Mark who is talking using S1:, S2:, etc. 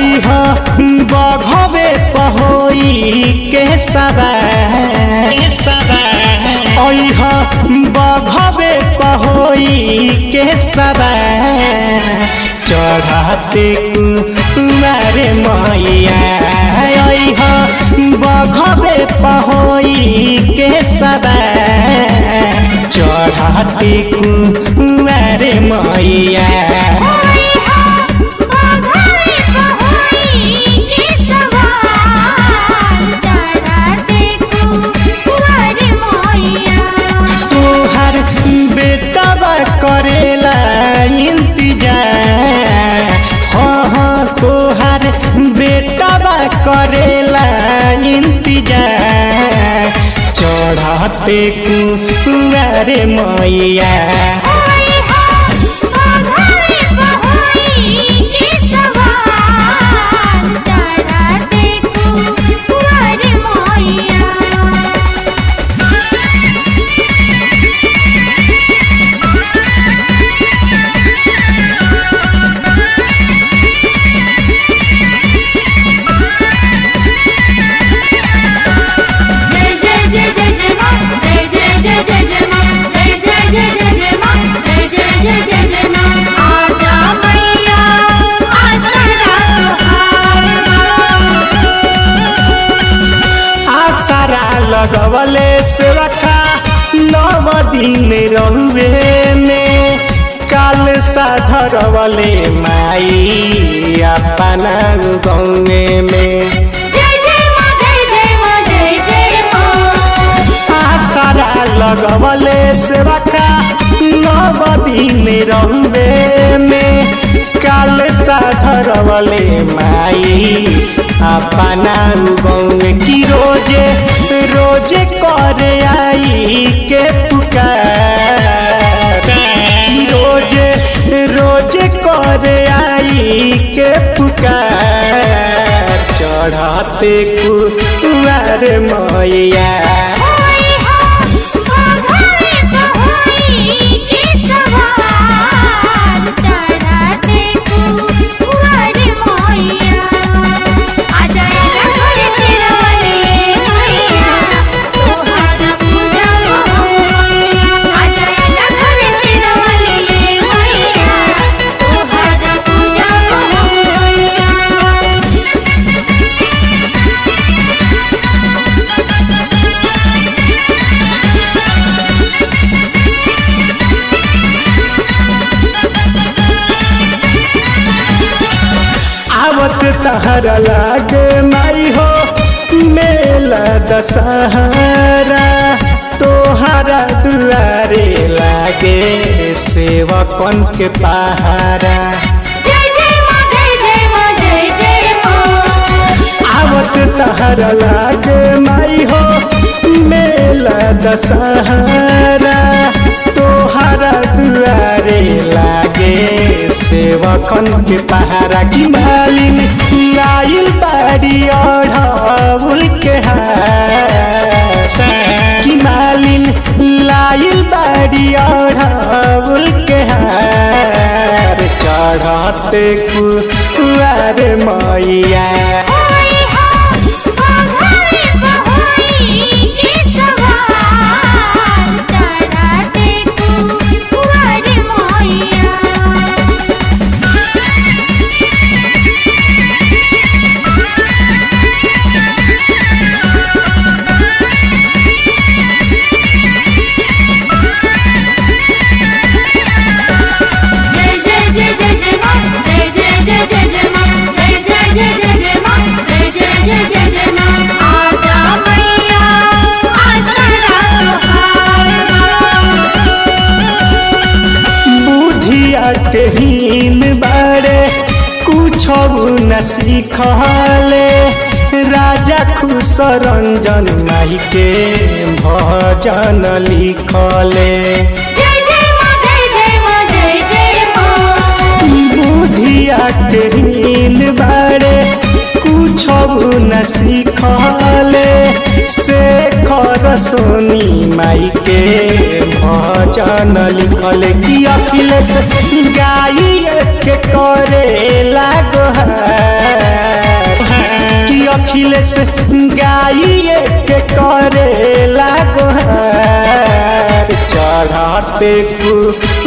S1: अह बघवे पहोई के सवार अह बघवे पहोई के सवार चढ़ाते कुमारे मैया अह बघवे पहोई के सवार चढ़ाते कुमारे मैया
S2: होई हा बाघारे पहोई के सवार चढ़ाते कुंवर मोइया
S1: तोहर बेटवा करेला इंतजार हाँ हाँ तोहर बेटवा करेला इंतजार चढ़ाते कुंवर मैया
S2: होई हा बाघारे पहोई के सवार चढ़ाते कुंवर मोइया जय जय जय जय जय मां जय जय जय जय जय मां जय जय जय जय जय मां जय जय जय जय जय मां आजा मैया आसरा तोहार
S1: आसरा लगवले से रखा नव दिन रहुए में काल साधरवले माई अपना गौए में
S2: जय जय मां जय जय मां जय जय मां
S1: आसरा लगवले से रखा नव दिन रहुए में काल साधरवले माई अपना गौए की रोजे रोजे करे आई के पुकार की रोजे रोजे करे आई के पुकार चढ़ाते कुआर मैया
S2: होई हा बाघारे पहोई के सवार चढ़ाते कुंवर मोइया आजा आजा घर से रवले मैया तोहार पूजा मोइया आजा आजा घर से रवले मैया तोहार पूजा मोइया
S1: आवत तहर लागे माई हो मेला दशहरा तोहरा दुआरे लागे सेवकन के पहारा
S2: जय जय मां जय जय मां जय जय मां
S1: आवत तहर लागे माई हो मेला दशहरा तोहरा दुआरे लागे सेवकन के पहारा की मालिन लाइल बाड़ी अढ़ाउल के हाथ की मालिन लाइल बाड़ी अढ़ाउल के हार चढ़ाते कुआर मैया
S2: होई हा बाघारे पहोई के सवार चढ़ाते कुंवर मोइया जय जय जय जय जय मां जय जय जय जय जय मां जय जय जय जय जय मां जय जय जय जय जय मां आजा मैया आसरा तोहार
S1: बुधिया के हीन बारे कुछ न सीखले राजा खुश रंजन माई के भजन लिखले
S2: जय जय मां जय जय मां जय जय मां
S1: बुधिया के हीन बारे कुछ न सीखले शेखर सोनी माई के भजन लिखल कि अखिलेश गाई के करे लागो है अखिलेश गाइए के करे लागो चढ़ते